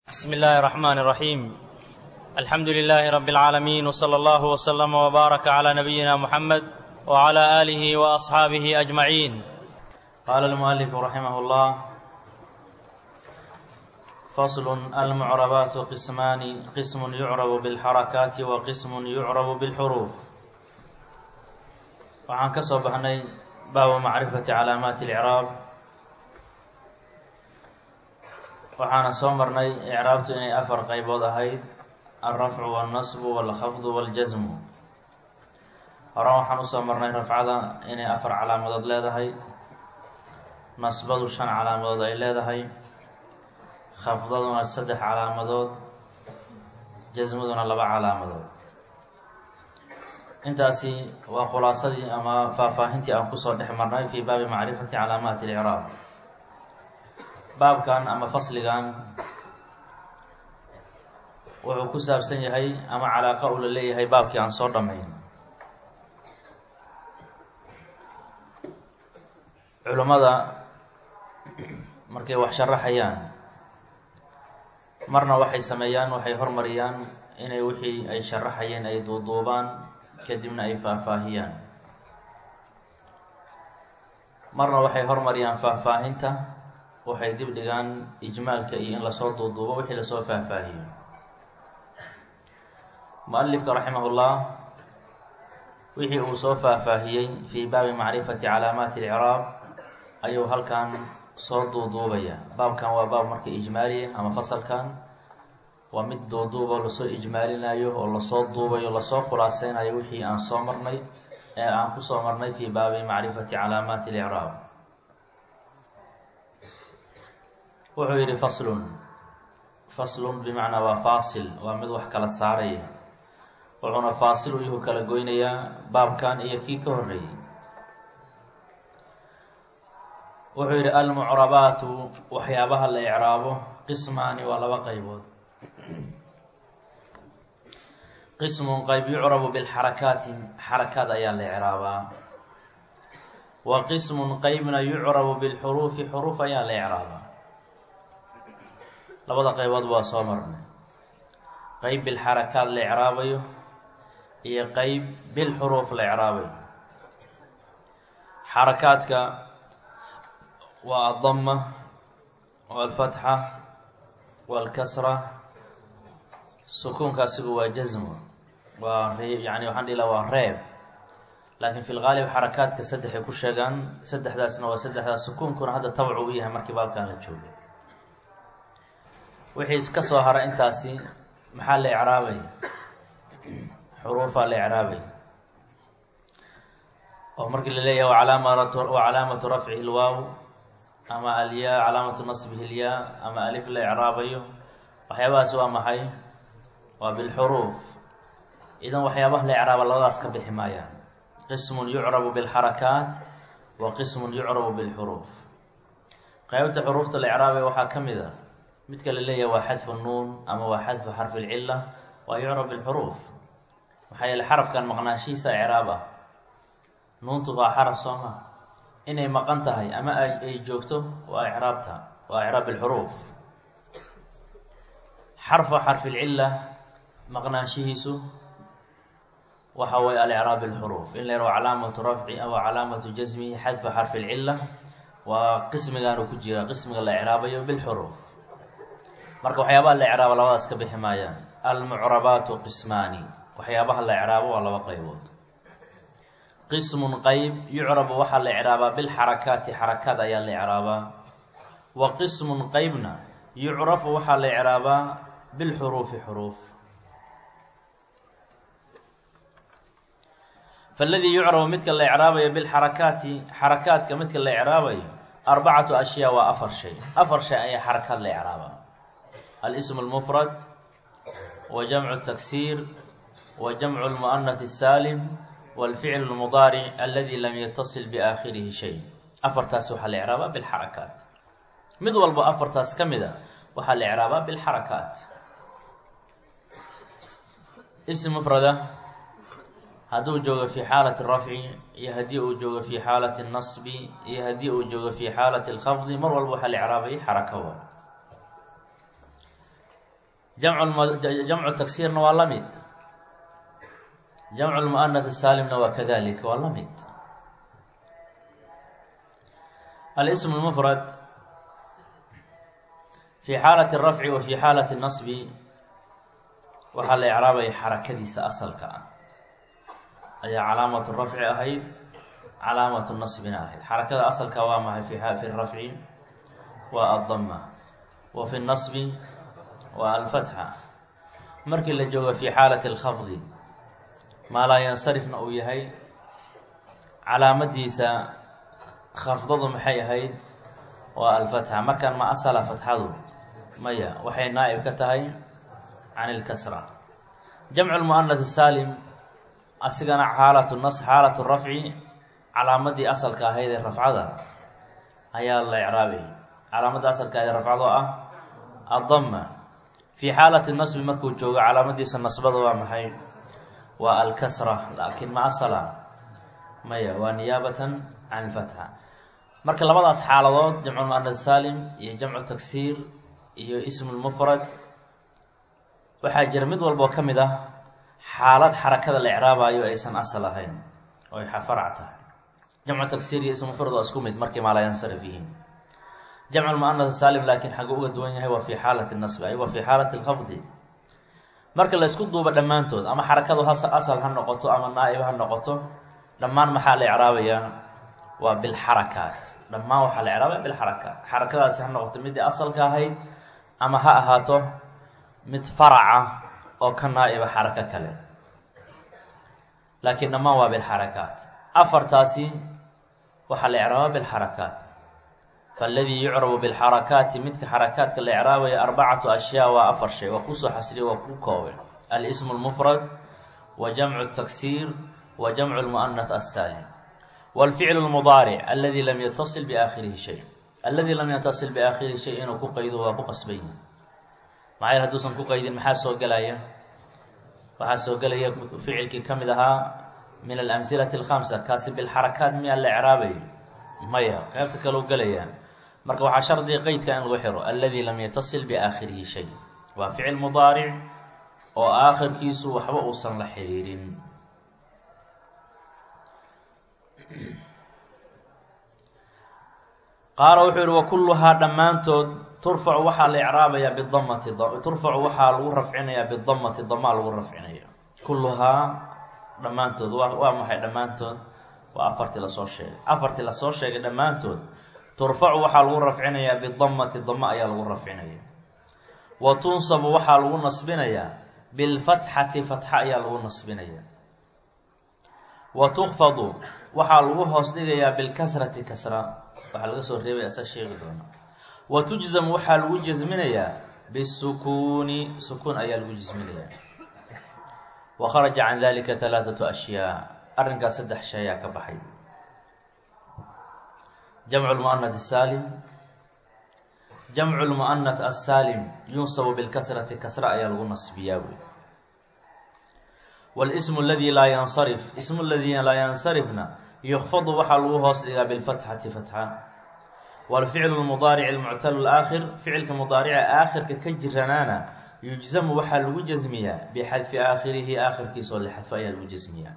بسم الله الرحمن الرحيم الحمد لله رب العالمين وصلى الله وسلم وبارك على نبينا محمد وعلى اله واصحابه اجمعين قال المؤلف رحمه الله فصل المعربات قسمان قسم يعرب بالحركات وقسم يعرب بالحروف waxaan ka soo baxnay baabu macrifati calaamaati اlcraab waxaana soo marnay icraabtu inay afar qaybood ahayd alrafcu wاlnasbu wاlkhafdu wاljasmu hore waxaan usoo marnay rafcada inay afar calaamadood leedahay nasbadu shan calaamadood ay leedahay khafdaduna saddex calaamadood jasmaduna laba calaamadood intaasi waa khulaasadii ama faahfaahintii aan kusoo dhex marnay fii baabi macrifati calaamaati اlcraab baabkan ama fasligan wuxuu ku saabsan yahay ama calaaqa uu la leeyahay baabkii aan soo dhammayn culummada markay wax sharaxayaan marna waxay sameeyaan waxay hormariyaan inay wixii ay sharaxayeen ay duuduubaan kadibna ay faahfaahiyaan marna waxay hormariyaan faahfaahinta waxay dib dhigaan ijmaalka iyo in lasoo duuduubo wixii lasoo faahfaahiyo mu-alifka raximahullah wixii uu soo faahfaahiyey fii baabi macrifati calaamaati alciraab ayuu halkan soo duuduubaya baabkan waa baab marka ijmaaliya ama fasalkan waa mid duuduuboo lasoo ijmaalinayo oo lasoo duubayo lasoo khulaaseynayo wixii aan soo marnay ee aan kusoo marnay fii baabi macrifati calaamaati alciraab wuxuu yidhi faslun faslun bimacnaa waa faasil waa mid wax kala saaraya wuxuuna faasil u yuhu kala goynayaa baabkan iyo kii ka horreeyey wuxuu yidhi almucrabaatu waxyaabaha la icraabo qismaani waa laba qaybood qismun qayb yucrabu bilxarakaati xarakaad ayaa la icraabaa wa qismun qeybna yucrabu bilxuruufi xuruuf ayaa la icraabaa labada qaybood waa soo marnay qeyb bilxarakaad la icraabayo iyo qeyb bilxuruuf la icraabayo xarakaadka waa addama walfatxa walkasra sukuunka asigu waa jasmo waa ree yani waxaan dhihi laha waa reeb laakiin fi lgaalib xarakaadka saddexay ku sheegaan saddexdaasna waa saddexdaas sukuunkuna hadda tabcu u yahay markii baalkan la joogay wixii ka soo hara intaasi maxaa la icraabay xuruufaa la icraabay oo markii la leeyahay wacalaamatu wacalaamatu rafcihi lwaaw ama alyaa calaamatu nasbihi lyaa ama alif la icraabayo waxyaabahaasi waa maxay waa bilxuruuf idan waxyaabaha la icraaba labadaas ka bixi maayaan qismun yucrabu bilxarakaat wa qismun yucrabu bilxuruuf qaybta xuruufta la icraabay waxaa ka mid a midka la leeyahay waa xadfu nuun ama waa xadfu xarfi lcila waa yucrab bilxuruuf maxaa yeele xarafkan maqnaashihiisa icraab ah nuuntu waa xaraf sooma inay maqan tahay ama ay joogto waa icraabta waa icraab bilxuruuf xarfa xarfi lcila maqnaanshihiisu waxa waye alicraab bilxuruuf in la yaro calaamatu rafci aw calaamatu jasmihi xadfu xarfi lcila waa qismigaanu ku jira qismiga la icraabayo bilxuruuf marka waxyaabaha la icraabo labadaas ka bixi maayaan almucrabaatu qismaani waxyaabaha la icraabo waa laba qaybood qismun qeyb yucrabu waxaa la icraabaa bilxarakaati xarakaad ayaa la icraabaa wa qismun qeybna yucrafu waxaa la icraabaa bilxuruufi xuruuf faladii yucrabu midka la icraabayo bilxarakaati xarakaadka midka la icraabayo arbacatu ashyaa waa afar shay afar shay ayaa xarakaad la icraabaa alsm اlmfrad wa jamcu taksiir wa jamcu lmu'anath الsaalim wاlficl اlmudaaric aladi lam yatasil biaakhirihi shay afartaas waxaa la icraabaa bilxarakaat mid walbo afartaas ka mid a waxaa la icraabaa bilxarakaat ism mfrada hadduu joogo fi xaalati rafci iyo haddii uu joogo fi xaalati nasbi iyo haddii uu joogo fi xaalati اlkhafdi mar walba waxaa la icraabayay xarakawa jamcu taksiirna waa la mid jamcu lmu'anath saalimna waa kadalika waa la mid alism lmufrad fi xaalati rafci wa fi xaalati nasbi waxaa la icraabaya xarakadiisa asalka ah ayaa calaamatu rafci ahayd calaamatu nasbina ahayd xarakada asalka waa maxay fi rafci waa addama wa fi nasbi waa alfatxa markii la joogo fi xaalati alkhafdi maa laa yansarifna uu yahay calaamadiisa khafdadu maxay ahayd waa alfatxa markaan ma asala fatxadu maya waxay naa'ib ka tahay can ilkasra jamcu lmu'anath saalim asigana xaalatu nas xaalatu rafci calaamadii asalka ahayd ee rafcada ayaa la icraabay calaamadda asalka ahayd ee rafcada oo ah addama fii xaalati nasbi markuu joogo calaamadiisa nasbada waa maxay waa alkasra laakiin ma asala maya waa niyaabatan can ilfatxa marka labadaas xaaladood jamcu lmu'anath saalim iyo jamcu taksiir iyo ismu lmufrad waxaa jira mid walboo ka mid ah xaalad xarakada la icraabayo aysan asal ahayn oo ay farac tahay jamcu taksiir iyo ismu mufrad waa isku mid markii maa laa yansarif yihiin jamcu lmu'anath saalim laakiin xaguu uga duwan yahay waa fi xaalati nasbi ay waa fi xaalati alkhafdi marka la isku duubo dhammaantood ama xarakadu ha asal ha noqoto ama naa'ib ha noqoto dhammaan maxaa la icraabayaa waa bilxarakaat dhammaan waxaa la icraabaya bilxarakaat xarakadaasi ha noqoto midii asalka ahayd ama ha ahaato mid faraca oo ka naa'iba xarako kale laakiin dhammaan waa bilxarakaat afartaasi waxaa la icraaba bilxarakaat faaladii yucrabu bilxarakaati midka xarakaadka la icraabaya arbacatu ashyaa waa afar shay waa kusoo xasriya waa ku kooban alismu lmufrad wa jamcu taksiir wa jamcu lmu'anath assaalim wاlficlu lmudaaric aladi lam yatasil biaakhirihi shay aladi lam yatasil biaakhirihi shay inuu ku qaydo waa ku qasban yahi maxay hadduusan ku qaydin maxaa soo gelaya waxaa soo gelaya ficilkii ka mid ahaa min alamhilati alkhamsa kaasi bilxarakaat miyaa la icraabayo maya qeybta kaleu gelaya marka waxaa shardiga qeydka in lagu xiro aladi lam yatasil biaakhirihi shay waa ficil mudaaric oo aakhirkiisu waxba uusan la xiriirin qaala wuxuu yihi wakulluhaa dhammaantood turfacu waxaa la icraabayaa bidamati turfacu waxaa lagu rafcinayaa bidamati damaa lagu rafcinaya kulluhaa dhammaantood waa waa maxay dhammaantood waa afartii lasoo sheegay afartii lasoo sheegay dhammaantood turfacu waxaa lagu rafcinayaa bidamati dama ayaa lagu rafcinaya wa tunsabu waxaa lagu nasbinayaa bilfatxati fatxa ayaa lagu nasbinaya wa tukfadu waxaa lagu hoos dhigayaa bilkasrati kasra waxaa laga soo reebaya isa sheegi doona wa tujzamu waxaa lagu jasminayaa bisukuuni sukuun ayaa lagu jasminayaa wa kharaja can dalika halaathatu ashyaa arrinkaas saddex shay ayaa ka baxay jamcu lmu'anath asaalim jamcu lmu'anath assaalim yunsabu bilkasrati kasra ayaa lagu nasbiyaa wey wاlsmu aladi laa yansarif ismu ladii laa yansarifna yukfadu waxaa lagu hoos dhigaa bilfatxati fatxa wاlficlu lmudaaric almuctalu laakhir ficilka mudaarica aakhirka ka jiranaana yujzamu waxaa lagu jasmiyaa bixadfi aakhirihi aakhirkiisa oo la xadfo ayaa lagu jasmiyaa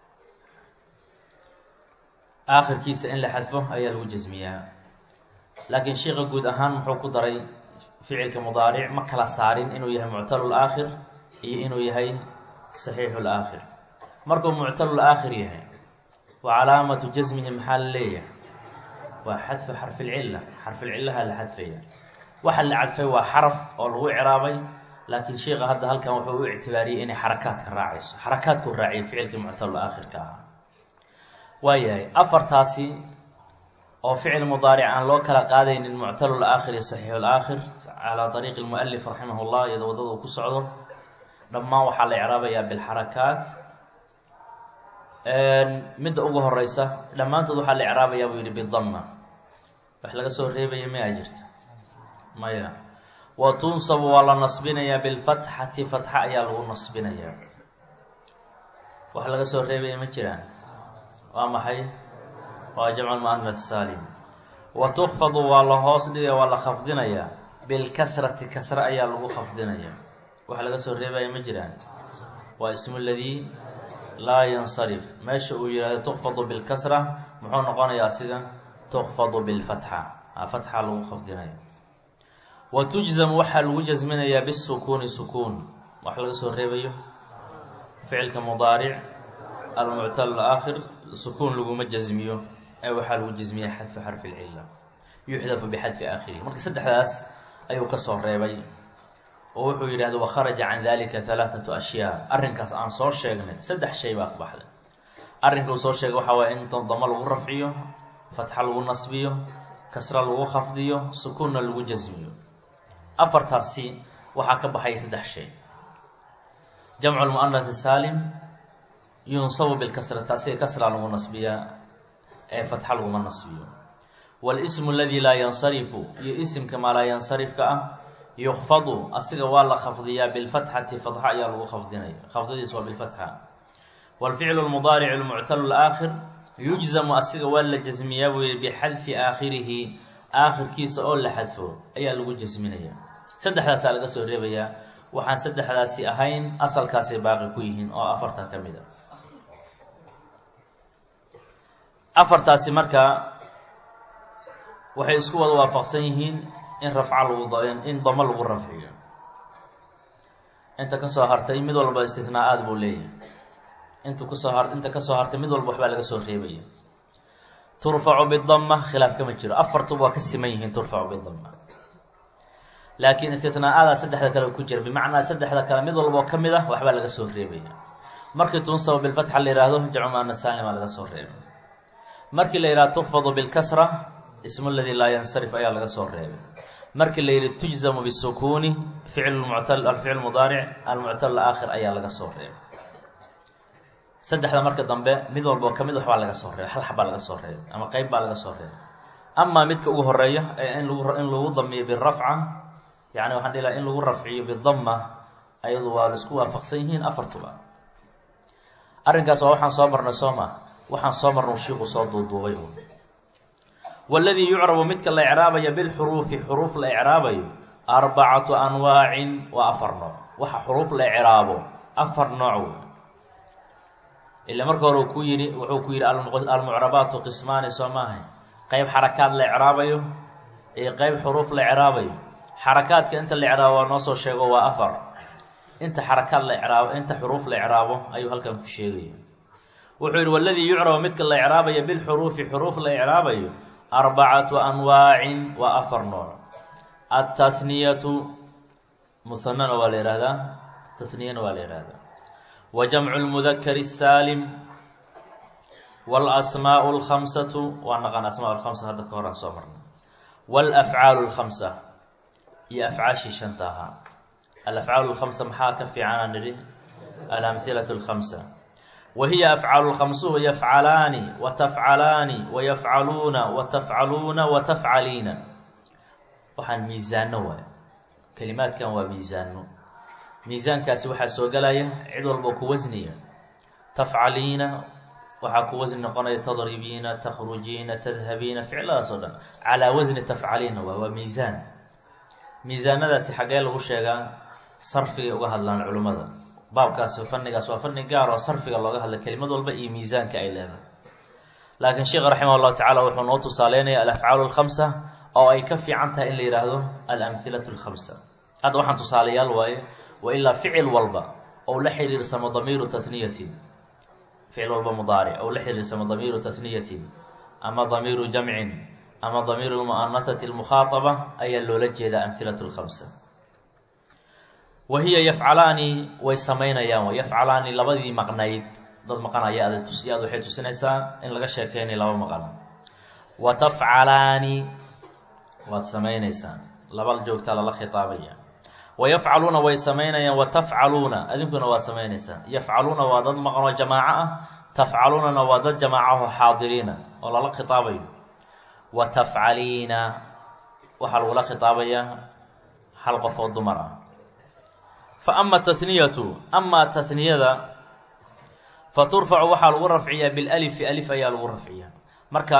aakhirkiisa in la xadfo ayaa lagu jasmiyaa laakiin sheika guud ahaan muxuu ku daray ficilka mudaaric ma kala saarin inuu yahay muctalu laakhir iyo inuu yahay saxiixu laakhir markuu muctalu laakhir yahay wa calaamatu jasmihi maxaa la leeyahay waa xadfu xarfilcilla xarfilcillaha la xadfaya waxa la cadfay waa xaraf oo lagu ciraabay laakiin sheika hadda halkan wuxuu u ictibaariyey inay xarakaadka raacayso xarakaadku raaciyay ficilkii muctalu aakhirka ahaa waayahay afartaasi oo ficil mudaaric aan loo kala qaadaynin muctalu laakhir iyo saxiixu laakhir calaa dariiqi lmualif raximah llah iyadoo waddada uu ku socdo dhammaan waxaa la icraabayaa bilxarakaat midda ugu horeysa dhammaantood waxaa la icraabayaa buu yihi bidama wax laga soo reebaya mayaa jirta maya wa tunsabu waa la nasbinayaa bilfatxati fatxa ayaa lagu nasbinayaa wax laga soo reebaya ma jiraan waa maxay waa jamcu lmu'anath saalim wa tukfadu waa la hoos dhigaya waa la khafdinayaa bilkasrati kasre ayaa lagu khafdinaya waxa laga soo reebaya ma jiraan waa ismu ladii laa yansarif meesha uu yihahdo tukfadu bilkasra muxuu noqonayaa sida tukfadu bilfatxa fatxa lagu khafdinayo wa tujzamu waxaa lagu jasminayaa bisukuuni sukuun wax laga soo reebayo ficilka mudaaric almuctal aakhir sukuun laguma jasmiyo ee waxaa lagu jasmiya xadfu xarfi lcila yuxdafu bixadfi aakhirihi marka saddexdaas ayuu ka soo reebay oo wuxuu yidhahda wakharaja can dalika halaathatu ashyaa arrinkaas aan soo sheegnay saddex shay baa ku baxday arrinka uu soo sheegay waxaa waaya in damo lagu rafciyo fatxa lagu nasbiyo kasra lagu khafdiyo sukuunna lagu jasmiyo afartaasi waxaa ka baxaya saddex shay jamcu lmu'anath saalim yunsabu bilkasrati asiga kasra lagu nasbiyaa ee fatxa laguma nasbiyo walismu aladi laa yansarifu iyo isimka maa laa yansarifka ah yukfadu asiga waa la khafdiyaa bilfatxati fatxa ayaa lagu khafdinaya khafdadiis waa bilfatxa waalficlu lmudaaric lmuctalu laakhir yujzamu asiga waa la jasmiyaa buu yihi bixadfi aakhirihi aakhirkiisa oo la xadfo ayaa lagu jasminaya saddexdaasaa laga soo reebayaa waxaan saddexdaasi ahayn asalkaasay baaqi ku yihiin oo afarta ka mid a afartaasi marka waxay isku wada waafaqsan yihiin in rafca lagu in damo lagu rafciyo inta kasoo hartay mid walba istinaa-aad buu leeyahay intu kasoo har inta kasoo hartay mid walba waxbaa laga soo reebaya turfacu bidama khilaaf kama jiro afartuba waa ka siman yihiin turfacu bidama laakiin istinaa-ada saddexda kale ku jira bimacnaa saddexda kale mid walba oo ka mid ah waxbaa laga soo reebaya markii tunsaba bilfatxa la yihahdo jacmaana saalima laga soo reebay markii la yihahdo tukfadu bilkasra ismu ladii laa yansarif ayaa laga soo reebay markii la yihi tujzamu bisukuuni ficl muctal alficl mudaaric almuctal aakhir ayaa laga soo reebay saddexda marka dambe mid walba oo kamid waxbaa laga soo reebay hal xabaa laga soo reebay ama qeyb baa laga soo reebay amaa midka ugu horeeya ee in lagu in lagu damiyo birafca yani waxaan dhihi laha in lagu rafciyo bidama ayadu waa la isku waafaqsan yihiin afartuba arrinkaas waa waxaan soo marnay soo ma waxaan soo marnay shiiku soo duuduubay waladii yucrabu midka la icraabayo bilxuruufi xuruuf la icraabayo arbacatu anwaacin waa afar nooc waxa xuruuf la icraabo afar nooc wey ila marka hore uu ku yihi wuxuu ku yihi almucrabaatu qismaani soo maahay qeyb xarakaad la icraabayo iyo qeyb xuruuf la icraabayo xarakaadka inta la icraabo waa noo soo sheego waa afar inta xarakaad la icraabo inta xuruuf la icraabo ayuu halkan ku sheegaya wuxuu yihi waladii yucrabu midka la icraabayo bilxuruufi xuruuf la icraabayo arbacatu anwaacin waa afar nooc atathniyatu muhanana waa la yihahdaa tathniyana waa la yihahdaa wa jamcu lmudakari الsaalim wاlasmaaء اlkhamsatu waa naqan asmaa lkhamsa hadda ka horaan soo marnay wاlafcaalu اlkhamsa iyo afcaashii shanta ahaa alafcaalu اlkhamsa maxaa ka fiicanaa nidhi alamhilaة اlkhamsa wahiya afcaalu lkhamsuhu yafcalaani wa tafcalaani wa yafcaluuna wa tafcaluuna wa tafcaliina waxaan miisaano waay kelimaadkan waa miisaano miisaankaasi waxaa soo gelaya cid walba ku wasniya tafcaliina waxaa ku wasni noqonaya tadribiina takhrujiina tadhabiina ficladaas oo dhan calaa wasni tafcaliina waay waa miisaan miisaanadaasi xaggee lagu sheegaa sarfigay uga hadlaan culimmada baabkaas fannigaas waa fanni gaar oo sarfiga looga hadla kelimad walba iyo miisaanka ay leedahay laakiin sheekh raximah llahu tacala wuxuu noo tusaaleynaya alafcaalu alkhamsa oo ay ka fiican tahay in la yidhaahdo alamhilatu alkhamsa hadda waxaan tusaalayaal waaye wa ilaa ficil walba ou la xiriirsamo damiiru tatniyatin ficil walba mudaaric ou la xiriirsamo damiiru tatniyatin ama damiiru jamcin ama damiiru lmu'anasati almukhaaaba ayaa loola jeedaa amhilatu lkhamsa wahiya yafcalaani way samaynayaan yafcalaani labadii maqnayd dad maqan ayaa ada tus yaad waxay tusinaysaa in laga sheekeynay laba maqan wa tafcalaani waad samaynaysaan laba joogtaa lala khitaabaya wa yafcaluuna way samaynayaan wa tafcaluuna adinkuna waa samaynaysaan yafcaluuna waa dad maqanoo jamaaco ah tafcaluunana waa dad jamaacaho xaadiriina oo lala khitaabayo wa tafcaliina waxaa lagula khitaabayaa hal qof oo dumar ah fa ama tatniyatu amaa tatniyada fa turfacu waxaa lagu rafciyaa bilalifi alif ayaa lagu rafciyaa marka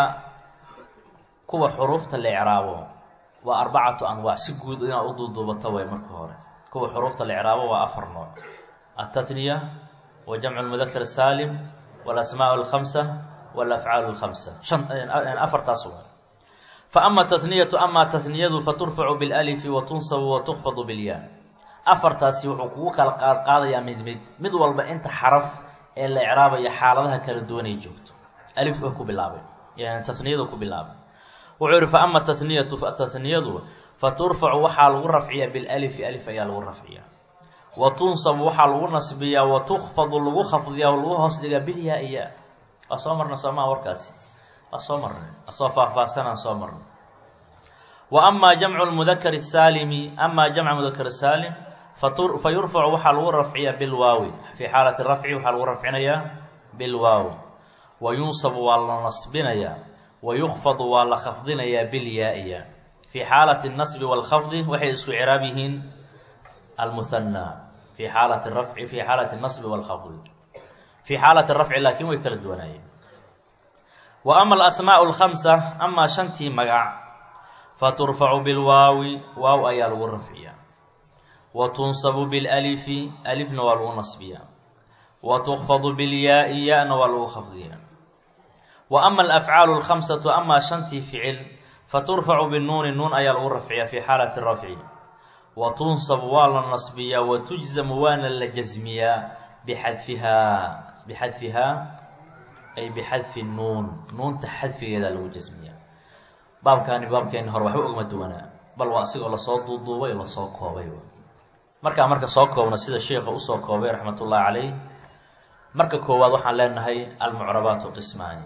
kuwa xuruufta la icraabo waa arbacatu anwaac si guud inaad u duuduubato way marka hore kuwa xuruufta la icraabo waa afar nooc altatniya wa jamcu lmudakar saalim walasmaa alkhamsa walafcaal alkhamsa shan afartaas waa fa ama tatniyatu amaa tatniyadu faturfacu bilalifi wa tunsabu wa tukfadu bilyaa afartaasi wuxuu kugu kala qaad qaadayaa mid mid mid walba inta xaraf ee la icraabayo xaaladaha kala duwan ay joogto alif ba ku bilaabay tatniyadu ku bilaabay wuxuu yihi fa ama tatniyatu tatniyadu fa turfacu waxaa lagu rafciyaa bilalifi alif ayaa lagu rafciyaa wa tunsabu waxaa lagu nasbiyaa wa tukfadu lagu khafdiyaa o lagu hoos dhigaa bilyaa iya waa soo marna soomaa warkaasi waa soo marnay asoo faahfaahsanaan soo marnay wa amaa jamcu lmudakari saalimi amaa jamca mudakar saalim fa yurfacu waxaa lagu rafciyaa bilwaawi fii xaalati rafci waxaa lagu rafcinayaa bilwaawi wa yunsabu waa la nasbinayaa wa yukfadu waa la khafdinayaa bilyaa-iya fii xaalati nasbi waalkhafdi waxay isku ciraab yihiin almuhanaa fii xaalati rafci fii xaalati nasbi waalkhafdi fii xaalati rafci laakiin way kala duwanaayeen wa ama alasmaau alkhamsa amaa shantii magac fa turfacu bilwaawi waaw ayaa lagu rafciyaa wa tunsabu bilalifi alifna waa lagu nasbiyaa wa tukfadu bilyaa-i ya-na waa lagu khafdiyaa wa ama alafcaalu alkhamsatu amaa shantii ficil fa turfacu binuuni nuun ayaa lagu rafciyaa fii xaalati rafci wa tunsabu waa la nasbiyaa wa tujzamu waana la jasmiyaa bixadfihaa bixadfihaa ay bixadfi nuun nuunta xadfigeedaa lagu jasmiyaa baabkaani baabkeeni hore waxba ogma duwanaa bal waa asigoo lasoo duuduubay oo lasoo koobay markaa marka soo koobna sida sheikha usoo koobay raxmat ullahi caleyh marka koowaad waxaan leenahay almucrabaatu qismaani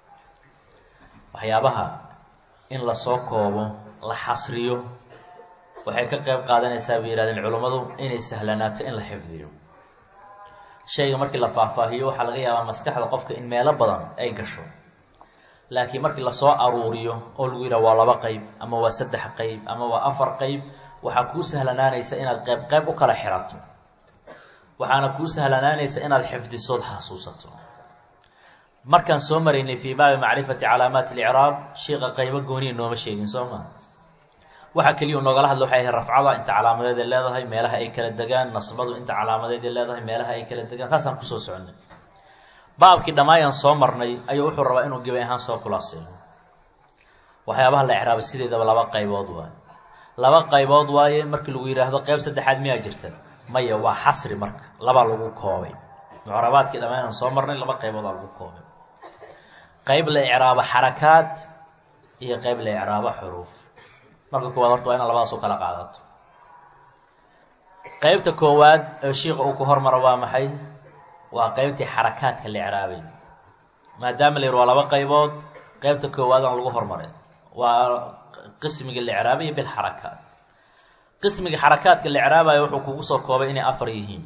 waxyaabaha in lasoo koobo la xasriyo waxay ka qeyb qaadanaysaa bay yihahdeen culummadu inay sahlanaato in la xifdiyo shayga markii la faahfaahiyo waxaa laga yaabaa maskaxda qofka in meelo badan ay gasho laakiin markii lasoo aruuriyo oo lagu yidhaha waa laba qeyb ama waa saddex qeyb ama waa afar qeyb waxaa kuu sahlanaanaysa inaad qeyb qeyb u kala xirato waxaana kuu sahlanaanaysa inaad xifdisood xasuusato markaan soo maraynay fii baabi macrifati calaamaati alicraab sheika qeybo gooniya nooma sheegin soo maa waxaa keliya u noogala hadla waxay ahay rafcada inta calaamadeed ay leedahay meelaha ay kala degaan nasbadu inta calaamadeed ay leedahay meelaha ay kala degaan saasaan kusoo soconay baabkii dhammaayaan soo marnay ayuu wuxuu rabaa inuu gebay ahaan soo khulaaseeyo waxyaabaha la icraabay sideedaba laba qaybood waaye laba qaybood waaye markii lagu yidhaahdo qeyb saddexaad miyaa jirta maya waa xasri marka labaa lagu koobay mucrabaadkii dhammaayaan soo marnay laba qayboodaa lagu koobay qeyb la icraabo xarakaad iyo qeyb la icraabo xuruuf marka koowaad horta waa inaad labadaas u kala qaadato qeybta koowaad ee shiika uu ku hormaro waa maxay waa qeybtii xarakaadka la icraabay maadaama la yidhi waa laba qaybood qeybta koowaad aan lagu hormaray waa qismiga la icraabaya bilxarakaat qismiga xarakaadka la icraabayo wuxuu kugu soo koobay inay afar yihiin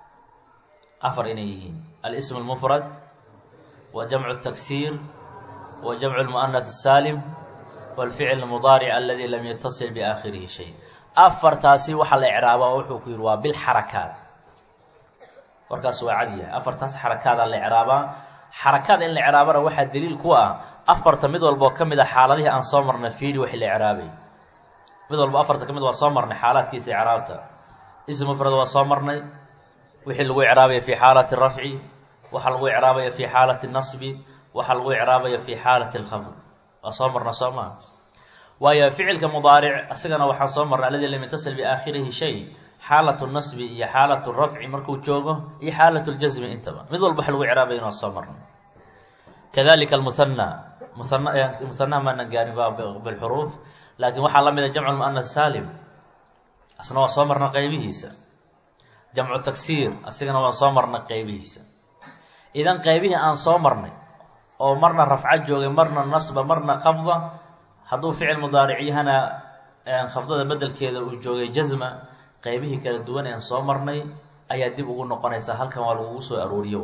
afar inay yihiin alism اlmufrad wa jamcu taksiir wa jamcu lmu'anath الsaalim wاlficl اmudaaric aladi lam yatasil biaakhirihi shay afartaasi waxaa la icraaba oo wuxuu ku yihi waa bilxarakaat warkaas waa cad yahay afartaas xarakaadaa la icraabaa xarakaad in la icraabana waxaa daliil ku ah afarta mid walba oo ka mid a xaaladihii aan soo marnay fiiri wixii la icraabay mid walba afarta ka mid waa soo marnay xaalaadkiisa icraabta ism mufrad waa soo marnay wixii lagu icraabaya fi xaalati rafci waxaa lagu icraabaya fi xaalati nasbi waxaa lagu icraabaya fi xaalati lkhafd waa soo marna soo maa waayo ficilka mudaaric isagana waxaan soo marnay aladi lam yatasil biaakhirihi shay xaalatu nasbi iyo xaalatu rafci markuu joogo iyo xaalatu ljasmi intaba mid walba wax lagu icraabaya inaa soo marnay kadalika almuhana muhana muhanaha maana gaarin bilxuruuf laakiin waxaa la mid a jamcu lmu'anas saalim asna waa soo marna qeybihiisa jamcu tagsiir asigana waan soo marnay qeybihiisa idan qeybihii aan soo marnay oo marna rafco joogay marna nasba marna khafda hadduu ficil mudaaric yahana khafdada bedelkeeda uu joogay jasma qeybihii kala duwan ean soo marnay ayaa dib ugu noqonaysaa halkan waa lagugu soo arooriyo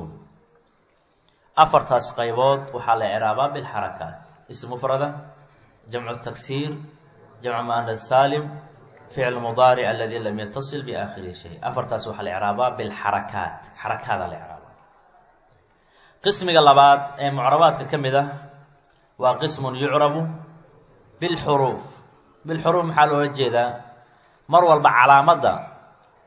afartaas qaybood waxaa la icraabaa bilxarakaat ism mufrada jamcu taksiir jamcu mu'anas saalim ficl mudaaric aladi lam yatasil biaakhirihi shay afartaas waxaa la icraabaa bilxarakaat xarakaadaa la icraabaa qismiga labaad ee mucrabaadka ka mid ah waa qismun yucrabu bilxuruuf bilxuruuf maxaa loola jeedaa mar walba calaamadda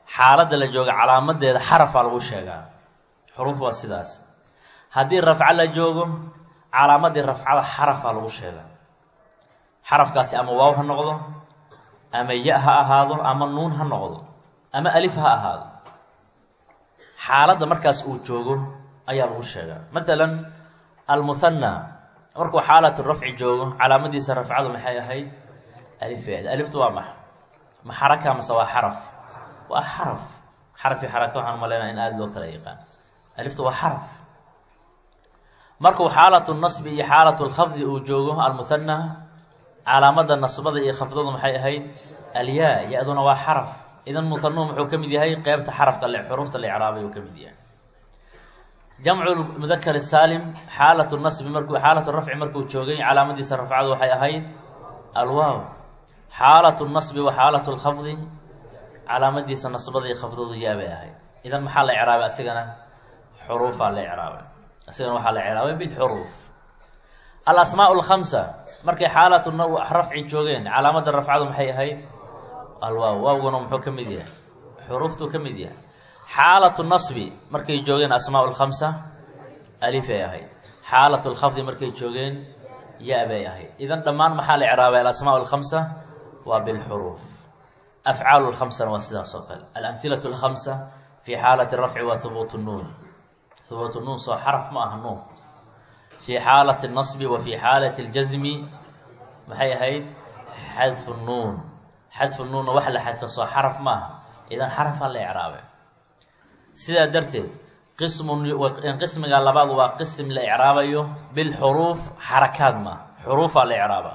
xaaladda la jooga calaamadeeda xarafaa lagu sheegaa xuruuf waa sidaas haddii rafco la joogo calaamadii rafcada xarafaa lagu sheegaa xarafkaasi ama waaw ha noqdo ama ya ha ahaado ama nuun ha noqdo ama alif ha ahaado xaaladda markaas uu joogo ayaa lagu sheegaa matalan almuhanna markuu xaalatu rafci joogo calaamadiisa rafcadu maxay ahayd alifeed aliftu waa max ma xaraka mase waa xaraf waa xaraf xaraf iyo xaraka waxaan umaleynaa in aada loo kala yaqaan aliftu waa xaraf markuu xaalatu nasbi iyo xaalatu lkhafdi uu joogo almuhanna calaamada nasbada iyo khafdadu maxay ahayd alyaa ya-duna waa xaraf idan muhanuhu muxuu ka mid yahay qeybta xarafka le xuruufta la icraabay uu ka mid yahay jamcu mudakar saalim xaalatu nasbi markuu xaalatu rafci markuu joogay calaamadiisa rafcadu waxay ahayd alwaaw xaalatu nasbi wa xaalatu lkhafdi calaamadiisa nasbada iyo khafdadu yaabay ahayd idan maxaa la icraabay asigana xuruufaa la icraabay asigana waxaa la icraabay bilxuruuf alasmaa lkhamsa markay xaalatu rafci joogeen calaamada rafcadu maxay ahayd alwaaw waawguna muxuu ka mid yahay xuruuftuu ka mid yahay xaalatu nasbi markay joogeen asmaa lkhamsa alifay ahayd xaalatu lkhafdi markay joogeen ya bay ahayd idan dhammaan maxaa la icraabay alasmaa lkhamsa waa bilxuruuf afcaalu lkhamsana waa sidaas oo kale alamhilatu lkhamsa fi xaalati rafci waa hubuut nuun hubuut nuun soo xaraf ma aha nuun fi xaalati nasbi wa fi xaalati ljasmi maxay ahayd xadfu nuun xadfu nuunna wax la xadfa soo xaraf maaha idan xarafaa la icraabay sidaa darteed qismun qismiga labaad waa qism la icraabayo bilxuruuf xarakaad maaha xuruufaa la icraaba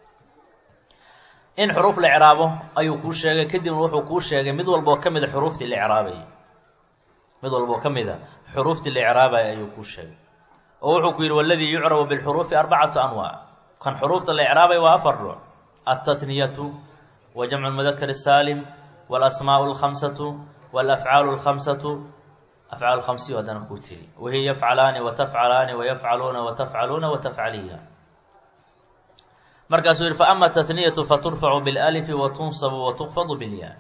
in xuruuf la icraabo ayuu kuu sheegay kadibna wuxuu kuu sheegay mid walboo ka mida xuruuftii la icraabayay mid walboo ka mida xuruuftii la icraabaya ayuu kuu sheegay oo wuxuu ku yidhi waladii yucrabu bilxuruufi arbacatu anwaac kan xuruufta la icraabay waa afar ruuc altatniyatu wa jamcu lmudakar saalim walasmaau lkhamsatu walafcaalu lkhamsatu afcaal khamsiyo haddana kuu tiri wahiya yafcalaani watafcalaani wayafcaluuna watafcaluuna watafcaliya markaasuu yihi faama tatniyatu faturfacu bilalifi watunsabu watukfadu bilyaa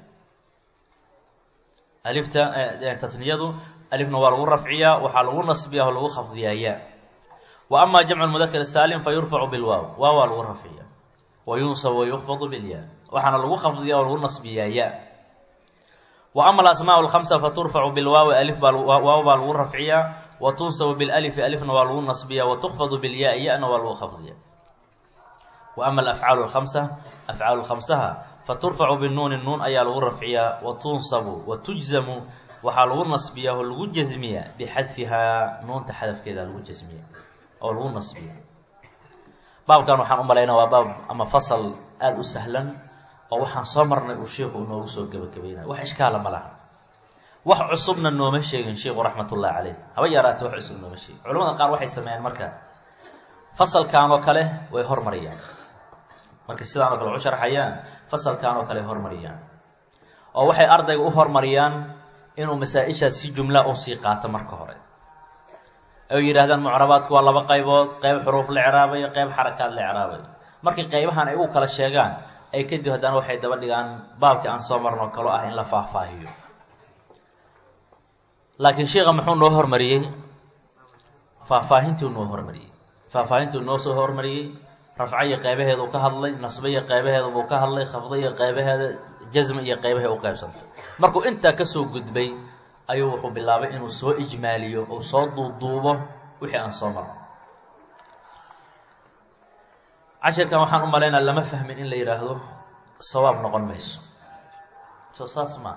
alifta tatniyadu alifna waa lagu rafciyaa waxaa lagu nasbiyaa oo lagu khafdiyaa ya wa ama jamcu mudakar saalim fa yurfacu bilwaaw waaw waa lagu rafciya wa yunsabu wayukfadu bilyaa waxaana lagu khafdiyaa oo lagu nasbiyaa ya wa ama alasmaa lkhamsa faturfacu bilwaawi alif baa waaw baa lagu rafciyaa wa tunsabu bilalifi alifna waa lagu nasbiyaa wa tukfadu bilyaai ya-na waa lagu khafdiya wa ama alafcaalu lkhamsa afcaalu khamsaha faturfacu binuuni nuun ayaa lagu rafciyaa wa tunsabu wa tujzamu waxaa lagu nasbiyaa oo lagu jasmiyaa bixadfihaa nuunta xadafkeeda lagu jasmiya oo lagu nasbiya baabkan waxaan u malaynaa waa baab ama fasal aada u sahlan oo waxaan soo marnay uu sheikhu inoogu soo gebagabeynaya wax ishkaala ma laha wax cusubna nooma sheegin sheikhu raxmat ullahi caleyh haba yaraate wax cusub nooma sheegin culamada qaar waxay sameeyeen marka fasalkan oo kale way hormariyaan markay sidaan oo kale u sharxayaan fasalkan oo kale hormariyaan oo waxay ardayga u hormariyaan inuu masaa-ishaas si jumla u sii qaato marka hore ay yidhahdaan mucrabaadku waa laba qaybood qeyb xuruuf la icraabayo qeyb xarakaad la icraabayo markii qeybahan ay u kala sheegaan ay kadib haddana waxay daba dhigaan baabkii aan soo marno kalo ah in la faahfaahiyo laakiin sheika muxuu noo hormariyey faahfaahintuu noo hormariyey faahfaahintuu noo soo hormariyey rafco iyo qeybaheedu ka hadlay nasbe iyo qeybaheeda buu ka hadlay khafdo iyo qeybaheeda jasm iyo qeybahay u qeybsantay markuu intaa kasoo gudbay ayuu wuxuu bilaabay inuu soo ijmaaliyo oo soo duuduubo wixii aan soo marno cashirkan waxaan u malaynaa lama fahmin in la yidhaahdo sawaab noqon mayso so saas ma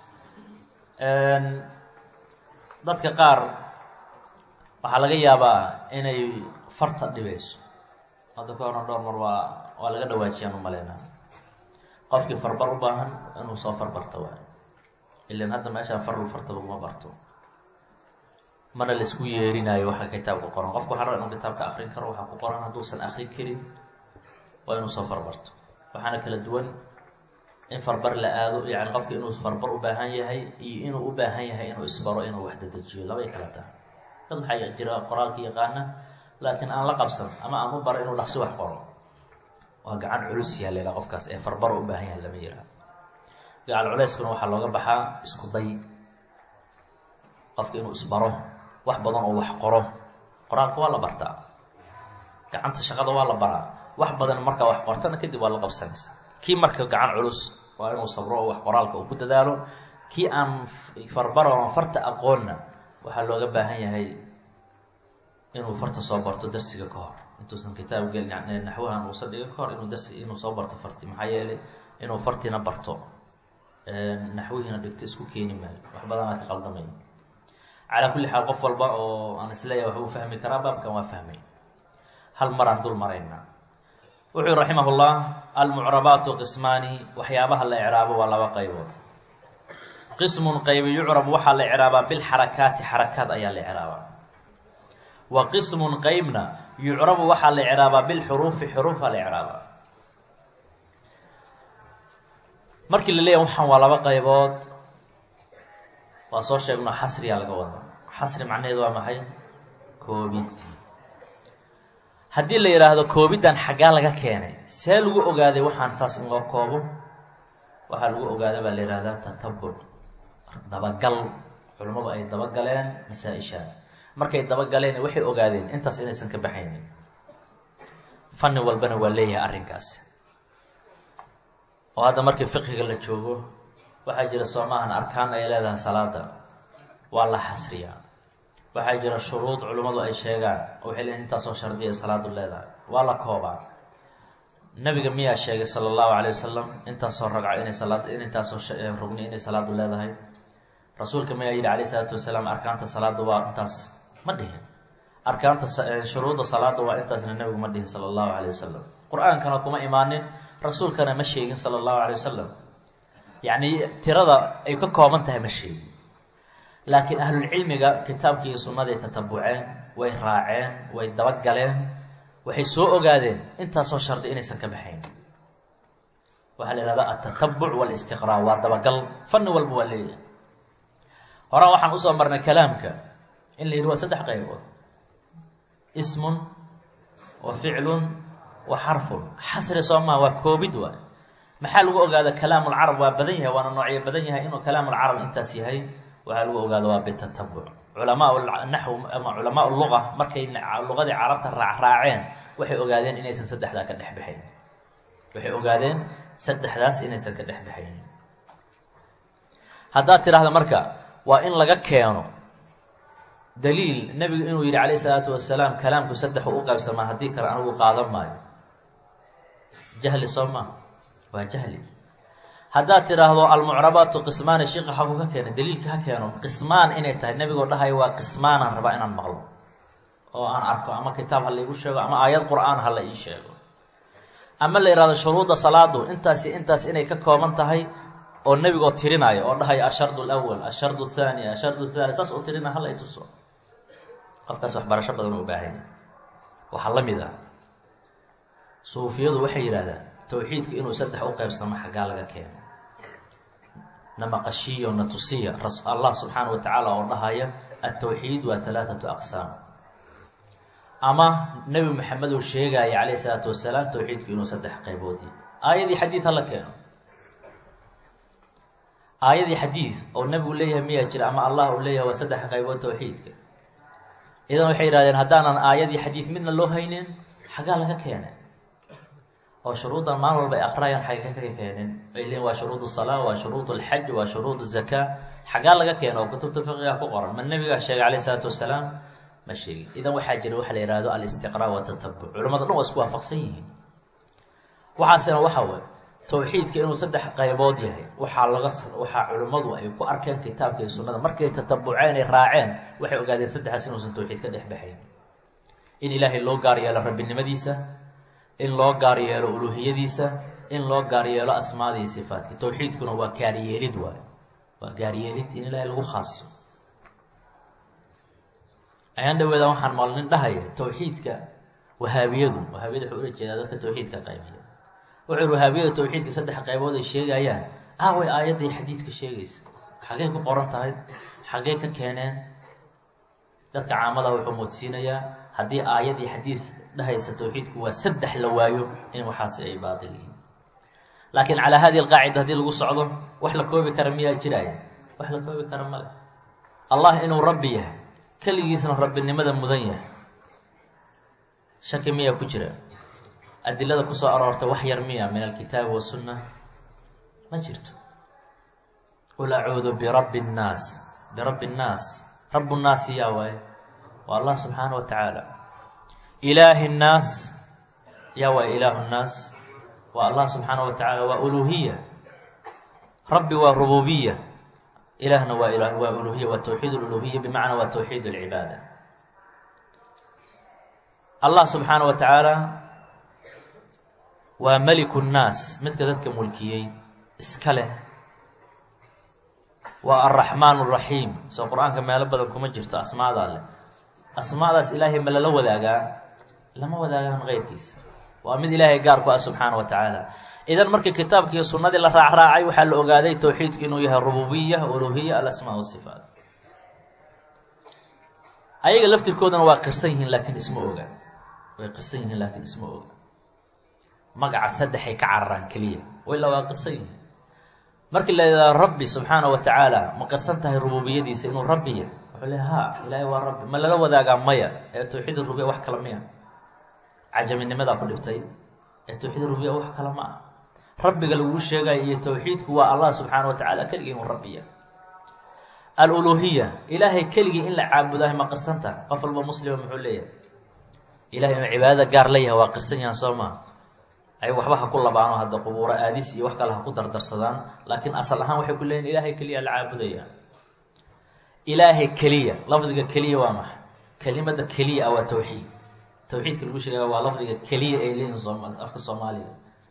dadka qaar waxaa laga yaabaa inay farta dhibayso hadda ka horna dhowr mar waa waa laga dhawaajiyaan u malaynaa qofkii farbar u baahan inuu soo farbarto waay ilan hadda meeshaan farl farta laguma barto mana laisku yeerinaayo waxa kitaabka qoran qofku waxaa raba inuu kitaabka akrin karo waxaa ku qoran hadduusan akrin karin waa inuu soo farbarto waxaana kala duwan in farbar la aado yani qofka inuu farbar u baahan yahay iyo inuu u baahan yahay inuu isbaro inuu wax dadejiyo labay kala tahay dad waxaa jira qoraalka yaqaana laakiin aan la qabsan ama aan u baro inuu dhaqsi wax qoro waa gacan culus yaha la yidhaha qofkaas ee farbar u baahan yahay lama yidhaha gacal culeyskuna waxaa looga baxaa isku day qofka inuu isbaro wax badan oo wax qoro qoraalka waa la bartaa gacanta shaqada waa la baraa wax badan markaa wax qortana kadib waa la qabsanaysaa kii marka gacan culus waa inuu sabro oo wax qoraalka uu ku dadaalo kii aan farbaro oon farta aqoonna waxaa looga baahan yahay inuu farta soo barto darsiga ka hor intuusan kitaab gelin naxwahan uusan dhiga ka hor inuu darsi inuu soo barto farti maxaa yeelay inuu fartina barto naxwihiina dhigto isku keeni maayo wax badanaa ka qaldamay calaa kulli xaal qof walba oo aan isleeyahay waxbuu fahmi karaa baabkan waa fahmay hal maraan dul maraynaa wuxuu yihi raximah llah almucrabaatu qismaani waxyaabaha la icraabo waa laba qaybood qismun qaybi yucrab waxaa la icraabaa bilxarakaati xarakaad ayaa la icraabaa wa qismun qeybna yucrabu waxaa la icraabaa bilxuruufi xuruufa la icraabaa markii la leeyahy waxaan waa laba qaybood waa soo sheegno xasriyaa laga wada xasri macnaheedu waa maxay koobid haddii la yidhaahdo koobiddan xaggaa laga keenay see lagu ogaaday waxaan saas in loo koobo waxaa lagu ogaada baa la yihahdaa tatabuc dabagal culimmadu ay dabagaleen masaa-ishaan markay dabagaleen waxay ogaadeen intaas inaysan ka baxaynin fanni walbana waa leeyahay arrinkaasi oo hadda markii fiqiga la joogo waxaa jira soomaahan arkaan ay leedahay salaada waa la xasriyaa waxaa jira shuruud culimmadu ay sheegaan oo waxay leeyihin intaasoo shardiya salaadu leedahay waa la koobaa nabiga miyaa sheegay sala allahu calay wasalam intaasoo ragco inay salaad intaasoo rugni inay salaadu leedahay rasuulka miyaa yidhi calayh isalaatu wasalaam arkaanta salaada waa intaas ma dhihin arkaanta shuruudda salaada waa intaasna nabigu ma dhihin sala allahu calay wasalam qur-aankana kuma imaanin rasuulkana ma sheegin sala allahu calay wasalam yacni tirada ay ka kooban tahay ma sheegin laakiin ahlulcilmiga kitaabkii iyo sunnaday tatabuceen way raaceen way dabagaleen waxay soo ogaadeen intaasoo shardi inaysan ka baxayn waxaa la ihahdaa altatabuc walistiqraa waa dabagal fanni walba waa leeyahay horaan waxaan usoo marnay kalaamka in la yidhi waa saddex qaybood ismun wa ficlun wa xarfun xasri soo maa waa koobid waay maxaa lagu ogaada kalaamulcarab waa badan yahay waana noocyo badan yahay inuu kalaamulcarab intaas yahay waxaa lagu ogaada waa bitatabuc culamaa naxw ama culamaa luga markay lugadii carabta raacraaceen waxay ogaadeen inaysan saddexdaa ka dhex baxayn waxay ogaadeen saddexdaas inaysan ka dhex baxayn haddaad tidhaahda marka waa in laga keeno daliil nebigu inuu yidhi calayh isalaatu wasalaam kalaamku saddexu u qaybsamaa haddii kale anigu qaadan maayo jahli soo maa waa jahli haddaad tidhaahdo almucrabaatu qismaani shiika xagu ka keena daliilka ha keeno qismaan inay tahay nebigoo dhahayo waa qismaanaan rabaa inaan maqlo oo aan arko ama kitaab ha laigu sheego ama aayad qur-aan ha la ii sheego ama la yihahdo shuruudda salaadu intaasi intaas inay ka kooban tahay oo nebigoo tirinaayo oo dhahayo ashardu alawal ashardu athaani ashardu thaali saas oo tirina hala i tuso qofkaas waxbarasho badan u baahanya waxaa la mid ah suufiyadu waxay yidhahdaan tawxiidka inuu saddex u qeybsamo xaggaa laga keeno namaqashiyo natusiya allah subxaana wa tacaala oo dhahaya altawxiid waa halaathatu aqsaam ama nebi maxamed uu sheegaya calayh isalaatu wasalaam tawxiidku inuu saddex qayboodi aayadii xadiid hala keeno aayadii xadiid oo nebigu leeyahay miyaa jira ama allah uu leeyahay waa saddex qaybood tawxiidka idan waxay yidhahdeen haddaanan aayadii xadiid midna loo haynin xaggaa laga keenay oo shuruuddan maalin walba ay aqrayaan xagga ka keenin ay leeyiin waa shuruud salaa waa shuruud alxaj waa shuruud zakaa xaggaa laga keeno oo kutubta fiqiga ku qoran ma nebigaa sheegay calayh isalaatu wasalaam ma sheegin idan waxaa jira waxa la yihahdo alistiqraa watatabuc culamada dhan waa isku waafaqsan yihiin waxaasina waxa way tawxiidka inuu saddex qaybood yahay waxaa laga waxaa culimmadu ay ku arkeen kitaabka iyo sunnada markay tatabuceen ay raaceen waxay ogaadeen saddexaas inuusan tawxiid ka dhex baxayn in ilaahay loo gaar yeelo rabbinimadiisa in loo gaar yeelo uluuhiyadiisa in loo gaar yeelo asmaada iyo sifaatka tawxiidkuna waa gaaryeelid waay waa gaaryeelid in ilaahay lagu khaasiyo ayaan dhaweeda waxaan maalnin dhahaya tawxiidka wahaabiyadu wahaabiyada wuxuu ula jeedaa dadka tawxiidka qaybiya wuxuu yihi wahaabiyada tawxiidka saddex qaybood ay sheegayaan ah way aayadday xadiidka sheegaysa xaggey ku qoran tahay xaggey ka keeneen dadka caamada wuxuu moodsiinayaa haddii aayadii xadiid dhahaysa tawxiidku waa saddex la waayo in waxaasi ay baatil yihiin laakiin calaa hadihi alqaacida haddii lagu socdo wax la koobi kara miyaa jiraya wax la koobi kara male allah inuu rabbi yahay keligiisna rabbinimada mudan yahay shaki miyaa ku jira adilada kusoo aroortay wax yar miya min alkitaabi wasunna ma jirto qul acuudu birabbi nnaas birabbi nnaas rabu nnaasi yaa waaye waa allah subxaana wa tacaala ilaahi nnaas yaa waaye ilaahu nnaas waa allah subxaana wa tacaala waa uluhiya rabbi waa rububiya ilaahna waa ila waa uluhiya waa tawxiid luluhiya bimacnaa waa tawxiid alcibaada allah subxaana wa tacaala waa meliku nnaas midka dadka mulkiyey iska leh waa alraxmaan araxiim soo qur-aanka meelo badan kuma jirto asmaadaa leh asmaadaas ilaahay ma lala wadaagaa lama wadaagaan keyrkiisa waa mid ilaahay gaar ku ah subxaana wa tacaala idan markii kitaabkii sunnadii la raacraacay waxaa la ogaaday towxiidku inuu yahay rububiya uluhiya alasmaa wasifaat ayaga laftirkoodana waa qirsan yihiin laakiin isma oga way qirsan yihiin laakiin isma oga magaca saddexay ka cararaan keliya ilaa waa qirsan yihiin markii la yidhahdo rabbi subxaana wa tacaala ma qirsan tahay rububiyadiisa inuu rabbi yahy wuxuu le ha ilaahay waa rabbi ma lala wadaagaa maya ee tawxiid rubiya wax kale miya cajaminimadaa ku dhiftay ee tawxiid rubiya wax kale ma ah rabbiga laguu sheegayo iyo tawxiidku waa allah subxaana wa tacaala keligii inuu rabbiya aluluhiya ilaahay keligii in la caabudahay ma qirsan tahay qof walba muslima muxuu leeyahay ilahay inuu cibaadada gaar la yahay waa qirsan yahan soo maa ay waxba ha ku labaano hadda qubuuro aadis iyo wax kale ha ku dardarsadaan laakiin asal ahaan waxay ku leeyihin ilaahay keliya la caabudaya ilaahay keliya lafdiga keliya waa maxay kelimada keliya ah waa tawxiid tawxiidka lagu sheegaya waa lafdiga keliya ay leeyihin sooma afka soomaaliga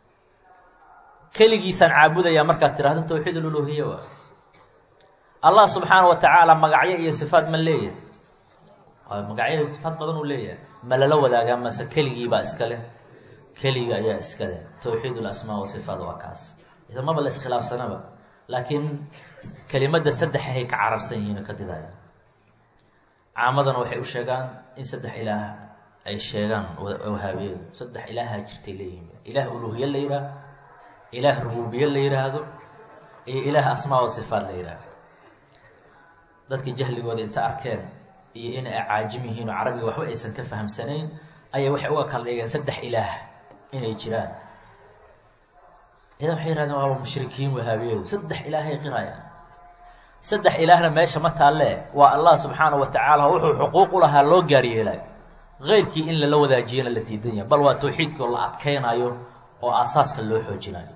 keligiisaan caabudaya markaad tirahdo tawxiid aluluhiya waa allah subxaana wa tacaala magacyo iyo sifaat ma leeyahay magacyo iyo sifaat badan uu leeyahay ma lala wadaagaa mase keligiibaa iska leh keliga ayaa iska leh tawxiid lasmaa wasifaat waa kaas ida maba la iskhilaafsanaba laakiin kelimadda saddexahay ka cararsan yihiin ka didaya caamadana waxay u sheegaan in saddex ilaah ay sheegaan wahaabiyadu saddex ilaaha jirtay leeyihiin ilaah uluhiye la yidhaah ilaah rububiye la yidhaahdo iyo ilaah asmaa wa sifaat la yidhaahdo dadkii jahligooda inta arkeen iyo in ay caajim yihiin oo carabiga waxba aysan ka fahamsanayn ayay waxay uga kala dhigeen saddex ilaah inay jiraan idan waxay yihahdeen waaba mushrikiin wahaabiyadu saddex ilaahay qirayaan saddex ilaahna meesha ma taalle waa allah subxaana wa tacaala wuxuu xuquuq u lahaa loo gaar yeelay keyrkii in lala wadaajiyana la diidan yahay bal waa tawxiidkii oo la adkeynayo oo aasaaska loo xoojinayo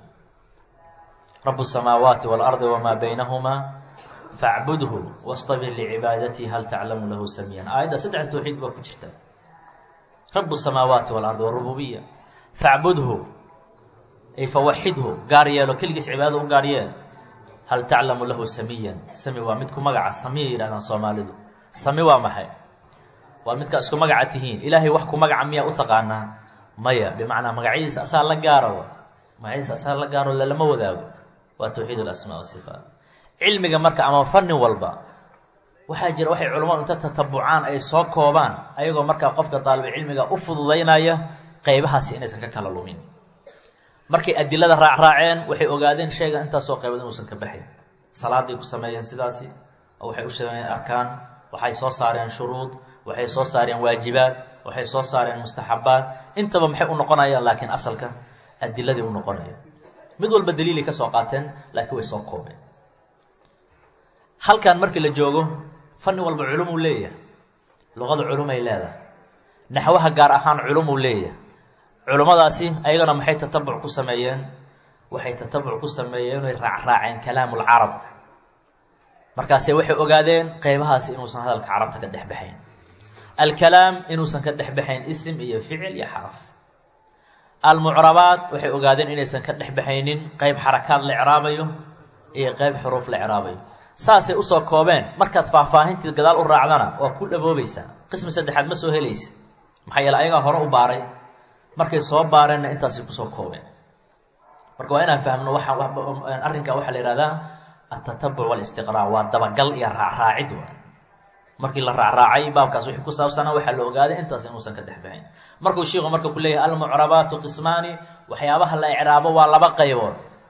rabu الsamaawaati wاlardi wamaa baynahumaa facbudhu wastabir licibaadatihi hal taclamu lahu samiyan aayadda saddex tawxiid baa ku jirta rabu الsamaawaati wاlardi warububiya facbudhu ay fawaxidhu gaar yeelo keligiis cibaadada u gaar yeel hal taclamu lahu samiyan sami waa midku magaca samiya yidhahdaan soomaalidu sami waa maxay waa midkaa isku magaca tihiin ilaahay wax ku magaca miyaa u taqaanaa maya bimacnaa magacyadiisa asaa la gaaro magacyadiisa asaa la gaaro lalama wadaago waa tawxiid alasmaa wasifaat cilmiga marka ama fanni walba waxaa jira waxay culamadu inta tatabucaan ay soo koobaan ayagoo markaa qofka daalibu cilmiga u fududaynaya qeybahaasi inaysan ka kala lumin markay adilada raacraaceen waxay ogaadeen shayga intaasoo qaybood inuusan ka baxayn salaaday ku sameeyeen sidaasi oo waxay u sameeyeen arkaan waxay soo saareen shuruud waxay soo saareen waajibaad waxay soo saareen mustaxabaad intaba maxay u noqonayaan laakiin asalka adiladii u noqonaya mid walba daliilay ka soo qaateen laakiin way soo koobeen halkan markii la joogo fanni walba culumuu leeyahay luqada culumay leedahay naxwaha gaar ahaan culumuu leeyahay culummadaasi ayagana maxay tatabuc ku sameeyeen waxay tatabuc ku sameeyeen inay raacraaceen kalaamulcarab markaase waxay ogaadeen qeybahaasi inuusan hadalka carabta ka dhex baxayn alkalaam inuusan ka dhex baxayn isim iyo ficil iyo xaraf almucrabaat waxay ogaadeen inaysan ka dhex baxaynin qeyb xarakaad la icraabayo iyo qeyb xuruuf la icraabayo saasay usoo koobeen markaad faahfaahintii gadaal u raacdana waa ku dhaboobaysaa qismi saddexaad ma soo helaysa maxaa yeele ayagaa hore u baaray markay soo baareenna intaasay kusoo koobeen marka waa inaan fahmno waa arrinkaa waxaa la yihahdaa altatabuc walistiqraac waa dabagal iyo raacraacid wa markii la raacraacay baabkaas wixii ku saabsanaa waxaa la ogaaday intaas inuusan ka dhex baxayn markuu shiiku marka ku leeyahay almucrabaatu qismaani waxyaabaha la icraabo waa laba qaybood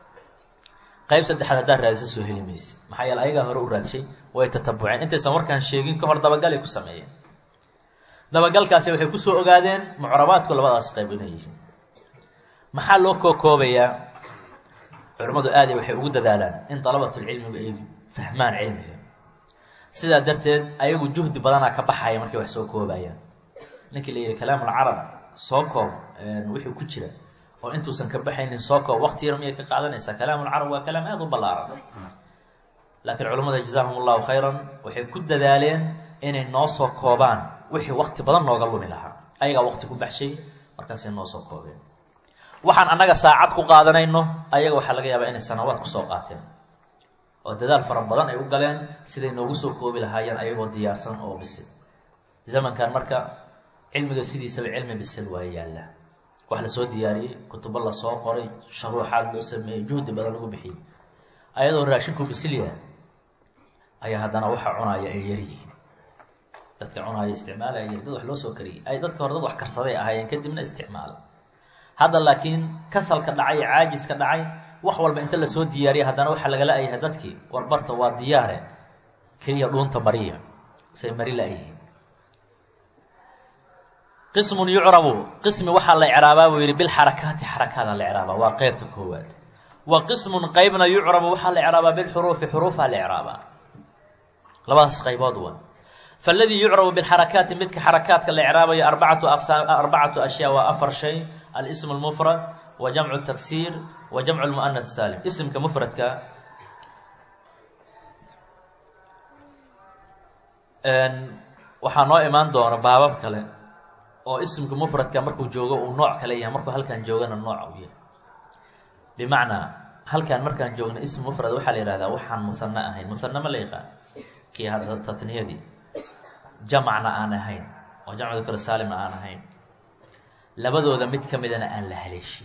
qayb saddexaad haddaad raadisa soo heli maysid maxaa yeele ayagaa hore u raadshay way tatabuceen intaysan warkaan sheegin ka hor dabagalay ku sameeyeen dabagalkaasi waxay kusoo ogaadeen mucrabaadku labadaas qayb inay yihiin maxaa loo kookoobayaa culimmadu aada waxay ugu dadaalaan in dalabatulcilmigu ay fahmaan cilmiga sidaa darteed ayagu juhdi badanaa ka baxaya markay wax soo koobayaan ninkii la yihi kalaamulcarab soo koob wixii ku jira oo intuusan ka baxaynin soo koob wakti yar miyay ka qaadanaysaa kalaamulcarab waa kalaam aada u ballaaran laakiin culimmada jazaahum allahu khayran waxay ku dadaaleen inay noo soo koobaan wixii wakti badan nooga lumi lahaa ayagaa wakti ku baxshay markaasay noo soo koobeen waxaan annaga saacad ku qaadanayno ayaga waxaa laga yaabaa inay sanawaad kusoo qaateen oo dadaal fara badan ay u galeen siday noogu soo koobi lahaayeen ayagoo diyaarsan oo bisil zamankan marka cilmiga sidiisaba cilmi bisil waa yaalla wax lasoo diyaariyey kutubo lasoo qoray sharuuxaad loo sameeyey juhdi badan lagu bixiyey ayadoo raashinku bisil yahay ayaa haddana waxa cunaaya ay yaryihiin dadka cunaaya isticmaalaya dad wax loo soo kariyey ay dadka hore dad wax karsaday ahaayeen kadibna isticmaala hadda laakiin kasalka dhacay caajiska dhacay wax walba inta lasoo diyaariya haddana waxaa lagala ayahay dadkii warbarta waa diyaare keliya dhuunta mariya say mari la-yihiin qismun yucrabu qismi waxaa la icraabaa buu yidhi bilxarakaati xarakaada la icraabaa waa qeybta koowaad wa qismun qeybna yucrabu waxaa la icraabaa bilxuruufi xuruufaa la icraabaa labadaas qaybood wa faladii yucrabu bilxarakaati midka xarakaadka la icraabayo arbacatu aqsaam arbacatu ashyaa waa afar shay alsm اlmufrad wa jamcu taksiir wa jamcu lmu'anas saalim isimka mufradka waxaa noo imaan doona baabab kale oo isimka mufradka markuu joogo uu nooc kale yahay markuu halkan joogana nooc u yahay bimacnaa halkan markaan joogno ism mufrad waxaa la yihahdaa waxaan musano ahayn musano ma la yaqaan kii hadda tatniyadii jamacna aan ahayn oo jamcu dakr saalimna aan ahayn labadooda mid ka midana aan la haleeshin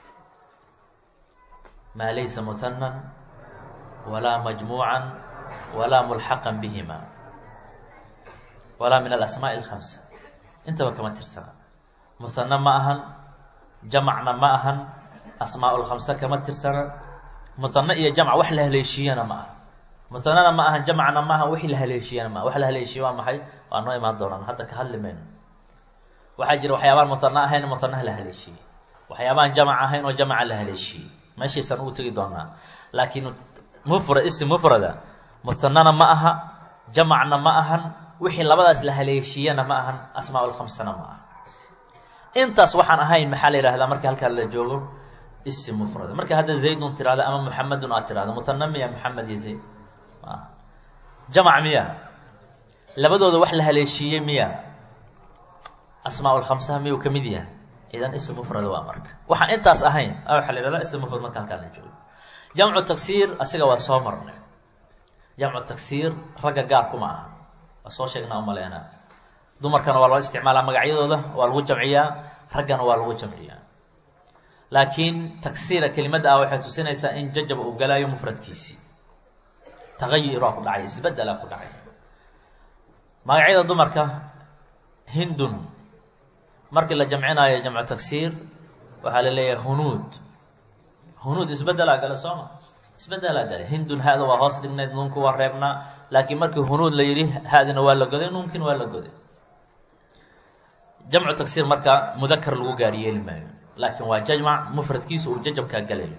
maa laysa muhanan walaa majmuucan walaa mulxaqan bihima walaa min alasmaaءi اlhamsa intaba kama tirsana muhano ma ahan jamacna ma ahan asmaa lkhamsa kama tirsana muhano iyo jamc wax la haleeshiyana ma aha muhanana ma ahan jamacna ma ahan wixii la haleeshiyana ma aha wax la haleeshiye waa maxay waa noo imaan doonaan hadda ka hadli mayno waxaa jira waxyaabaan muhano ahayn muhanaha la haleeshiyey waxyaabaan jamac ahayn oo jamaca la haleeshiyey meeshaysaan ugu tegi doonaa laakiin mufrad isim mufrada muhanana ma aha jamacna ma ahan wixii labadaas la haleeshiyana ma ahan asmaa lkhamsana ma aha intaas waxaan ahayn maxaa la yihahdaa marka halkaa la joogo isim mufrada marka hadda zaydun tirahdo ama muxamedun aad tirahdo muhana miya maxamed iyo zayd jamac miya labadooda wax la haleeshiiyey miya asmaa lkhamsaha miyuu ka mid yahay idan ism mufrada waa marka waxaan intaas ahayn waxaa la yihahdaa ism mufrad marka halkaa la joogo jamcu taksiir asiga waa soo marnay jamcu taksiir ragga gaar kuma aha waa soo sheegnaa umaleynaa dumarkana waa loo isticmaalaa magacyadooda waa lagu jamciyaa raggana waa lagu jamciyaa laakiin taksiira kelimadda ah waxay tusinaysaa in jajab uu galaayo mufradkiisii tagayuraa ku dhacay isbedelaa ku dhacay magacyada dumarka hindun markii la jamcinaayo jamcu taksiir waxaa la leeyahay hunuud hunuud isbedelaa gale sooma isbedelaa gale hindun ha-da waa hoos dhignayd nuunku waa reebnaa laakiin markii hunuud la yidhi ha-dina waa la goday nuunkiina waa la goday jamcu taksiir marka mudakar lagu gaari yeeli maayo laakiin waa jajmac mufradkiisa uu jajabkaa galayo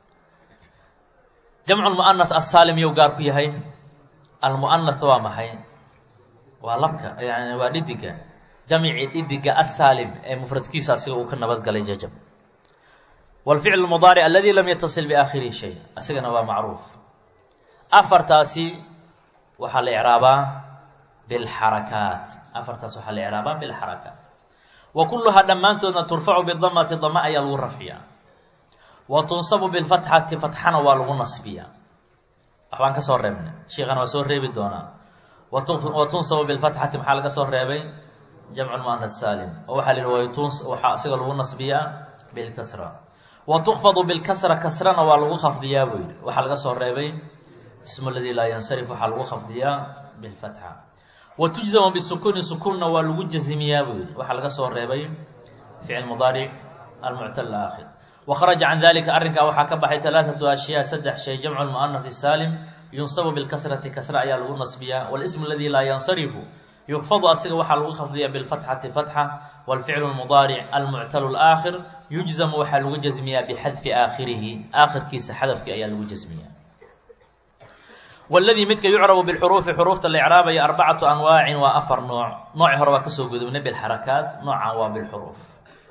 jamcu lmu'anath asaalim yow gaar ku yahay almu'anath waa maxay waa labka yani waa dhidiga jamci dhidiga asaalim ee mufradkiisa asiga uu ka nabadgalay jajab wاlficl اmudaaric aladi lam yatasil biaakhirihi shay asigana waa macruuf afartaasi waxaa la icraabaa bilxarakaat afartaas waxaa la icraabaa bilxarakaat wa kuluhaa dhammaantoodna turfacu bidamati dama ayaa lagu rafciyaa wa tunsabu bilfatxati fatxana waa lagu nasbiyaa waxbaan ka soo reebnay sheikana waa soo reebi doonaa wa tunsabu bilfatxati maxaa laga soo reebay jamcu muanas saalim oo waxaa la yihi waxaa asiga lagu nasbiyaa bilkasra wa tukfadu bilkasra kasrana waa lagu khafdiyaa buu yihi waxaa laga soo reebay ismu ladii laa yansarif waxaa lagu khafdiyaa bilfatxa wa tujzamu bisukuuni sukuunna waa lagu jazimiyaa buu yihi waxaa laga soo reebay ficil mudaaric almuctal aakhir وخرج عن ذلika arrinkaa waxaa ka baxay ثaلaaثaة أشhyاء saddex shay جمع المؤنث الsاlم ينصب بالkسرةi kasرة ayaa lagu نصbiyaa والاسم الذي laa ينصرف يkفض asiga waxaa lagu khفdiya بالفتحةi فتحة والفعل المضارع المعتل الآkhر يuجزم waxaa lagu جزmiyaa بxadفi آakhirihi آakhirkiisa xadفki ayaa lagu جزmiyaa والdي midka يucرب بالxروفi xروفta la إعrاabaya أربcaة أنواaع waa أفر nooع nooci hore waa kasoo gudubnay بالxaركaaت noocan waa بالxروف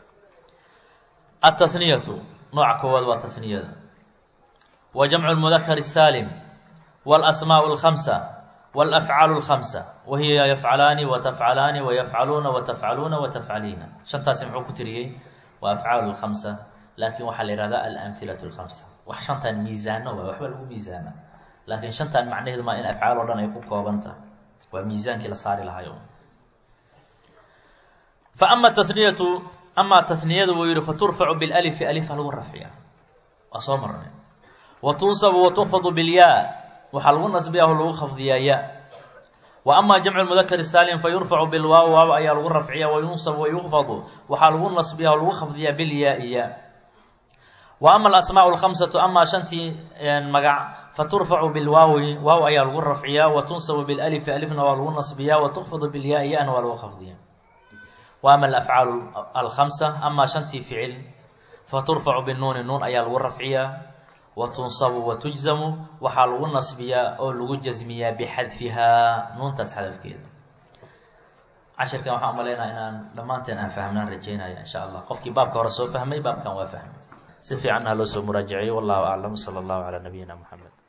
التثنية nooca koowaad waa تثنiyada وجمع المذkر الساlم والأسmاء الخمسة والأfعاaل الخمسة وهiy يfعalaani وتfعalaani ويfعaluuna وتfعaluuna وتfعaliina شhantaasi muxuu ku tiriyey waa أfعاaل الخمسة laakiin waxaa la yihahda الأمثiلة الخمسة wax shantan miisaano waa waxba lagu miisaana laakiin shantan macnaheedu maa in afcaal oo dhan ay ku kooban tahay waa miisaankii la saari lahayo fa ama taniyatu amaa taniyada wuu yihi faturfacu bilalifi alifa lagu rafciya waa soo marnay wa tunsabu wa tukfadu bilyaa waxaa lagu nasbiyaa o lagu khafdiyaa ya wa ama jamcu mudakar saalim fa yurfacu bilwaaw waaw ayaa lagu rafciya wa yunsabu wa yukfadu waxaa lagu nasbiyaa oo lagu khafdiyaa bilyaa ya wa ama alasmaa lkhamsatu amaa shantii magac faturfacu bilwaawi waaw ayaa lagu rafciyaa wa tunsabu bilalifi alifna waa lagu nasbiyaa wa tukfadu bilyaai yana waa lagu khafdiyaa wa ama alafcaalu alkhamsa amaa shantii ficil faturfacu binuuni nuun ayaa lagu rafciyaa wa tunsabu wa tujzamu waxaa lagu nasbiyaa oo lagu jasmiyaa bixadfihaa nuuntaas xadafkeeda cashirkan waxaan umaleynaya inaan dhammaanteen aan fahmnaan rajeynaya insha allah qofkii baabka hore soo fahmay baabkan waa fahmay si fiicanna ha loo soo muraajaceeyo wallahu aclam sala allahu calaa nabiyina moxamed